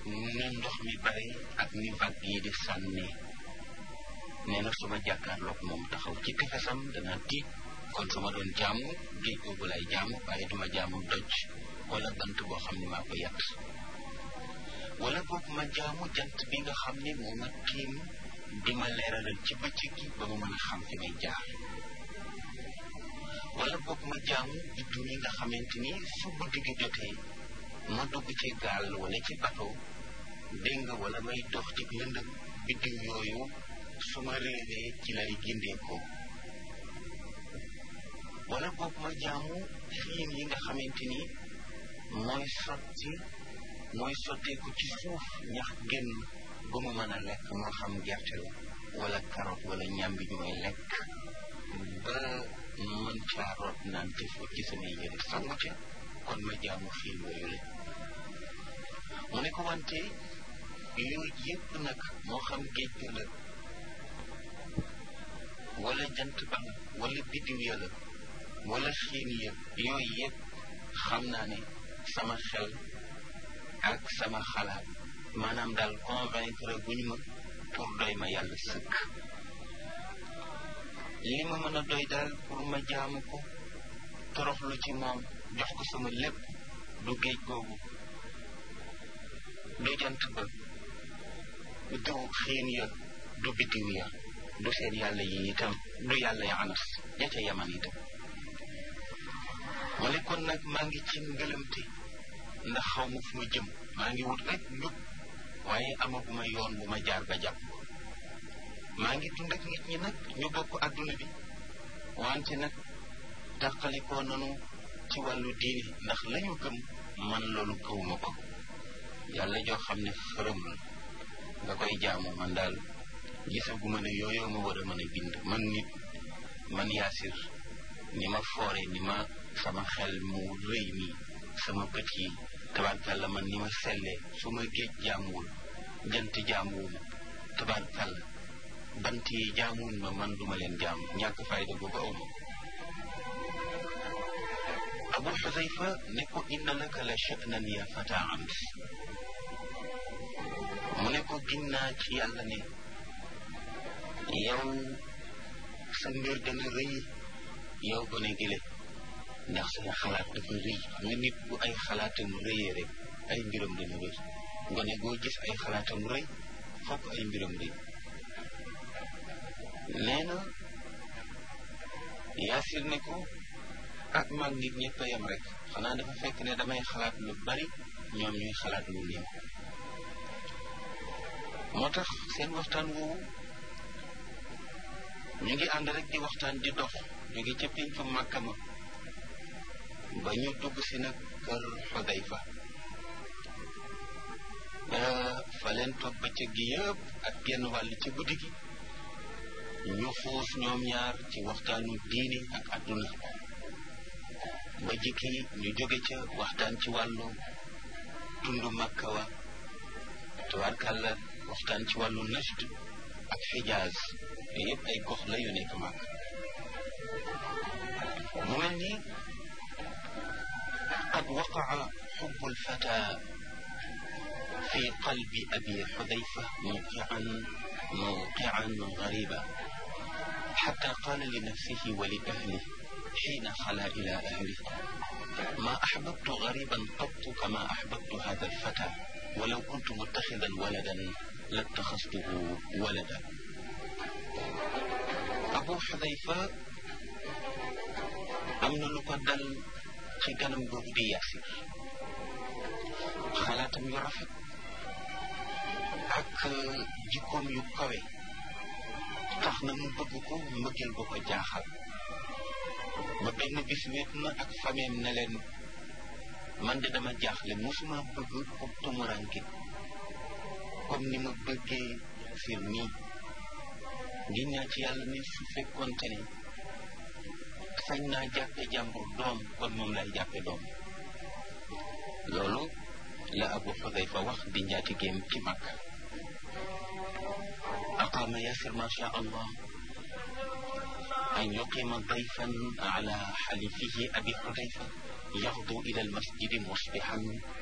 ni ndox mi bari ak ni vague yi di sànni nee na su ma jàkkaarloog moom taxaw ci tefesam dana tiit kon su ma doon jaamu géej googu lay jaamu waaye duma jaamu doj wala bant boo xam ne maa ko yàtt wala boog ma jaamu jant bi nga xam ne moo ma tiim di ma leeralal ci bëccëg gi ba ma mën a xam fi may jaar wala boog ma jaamu biddu yi nga xamante ni su guddi gi jotee ma dugg ci gaal wala ci bateau dégg nga wala may dox ci lëndëm biddiw yooyu su ma réeree ci lay gindeekoo wala boog ma jaamu xiin yi nga xamante ni mooy sotti mooy sotteeku ci suuf ñax génn ba mu mën a lekk moo xam gerte la wala carotte wala ñambi ñu may lekk ba mën caa root naan ci fóot ci samay yére sangu ca kon ma jaamu xiin yooyu la mu ne ko wante yooyu yëpp nag moo xam géej gi la wala jant ba la wala biddiw ya la wala xiin ya yooyu yëpp xam naa ne sama xel ak sama xalaat maanaam daal convaincre guñ ma pour doy ma yàlla sëkk li ma mën a doy daal pour ma jaamu ko toroxlu ci moom jox ko sama lépp du géej googu du jant ba du xiin ya du biddiw ya du seen yàlla yi itam du yàlla ya anas ja ca yaman itam ma ne kon nag maa ngi ci ngëlëmte ndax xaw ma fu ma jëm maa ngi wut rek njub waaye amaguma yoon bu ma jaar ba jàpp maa ngi dund ak nit ñi nag ñu bokk adduna bi wante nag tàqalikoo nanu ci wàllu diine ndax lañu gëm man loolu gëwuma ko yàlla joo xam ne fërëm la nga koy jaamu man daal gisaguma ne yooyoo ma war a mën a bind man nit man yaasir ni ma foore ni ma sama xel mu rëy nii sama bët yi tabarkàlla man ni ma sellee su ma géej jaamuwul jant jaamuwuma tabarkàlla bant yi jaamuwuñ ma man duma leen jaamu ñàkk fayda boobu awma abu xudayfa ne ko inna laka la sha'nan ya fata ams mu ne ko ginnaa ci yàlla ne yow sa mbir dana rëy yow gone gile ndax sa xalaat dafa rëy xam nga nit bu ay xalaatam rëyee rek ay mbiram dana rëy gone goo gis ay xalaatam rëy fokk ay mbiram rëy nee na yaasir ne ko ak mag nit ñëpp a yem rek xanaa dafa fekk ne damay xalaat lu bari ñoom ñuy xalaat lu néew moo tax seen waxtaan woowu ñu ngi ànd rek di waxtaan di dox jóge ca péncu màkka ma ba ñu dugg si nag kër Xudayfa fa leen toog bëccëg gi yëpp ak genn wàll ci guddi gi ñu xuus ñoom ñaar ci waxtaanu diini ak àdduna ba jikki ñu jóge ca waxtaan ci wàllu tundu màkka wa tabarkàlla waxtaan ci wàllu najd ak xijaaz yooyu yëpp ay gox la yu nekk màkk mu mel ni qad waqaa xubbu lfata fi qalbi abi xudayfa mawqian mawqian gariba xata qaala li nafsihi wa li ahli xiina xala ila ahli ma axbabtu gariban qattu kama axbabtu hada alfata walaw kuntu muttaxidan waladan lattaxastuhu walada abu xudayfa am na lu ko dal ci ganam googu di yaasir xalaatam yu rafet ak jikkoom yu kawe tax na mu bëgg ko mbëggeel ba ko jaaxal ba benn bis wéet na ak fameem ne leen man de dama jaaxle musuma bëgg ko tumuranke comme ni ma bëggee fir nii ngi ñaa ci yàlla ni su fekkoonte ne sañ naa jàppe jàmbur doom kon moom lay jàppe doom loolu la abu xudayfa wax di njaatigeem ci mag aqaama yasir ma sha allah an yuqima dayfan ala xalifihi abi xudayfa yaxdu ila almasjidi musbixan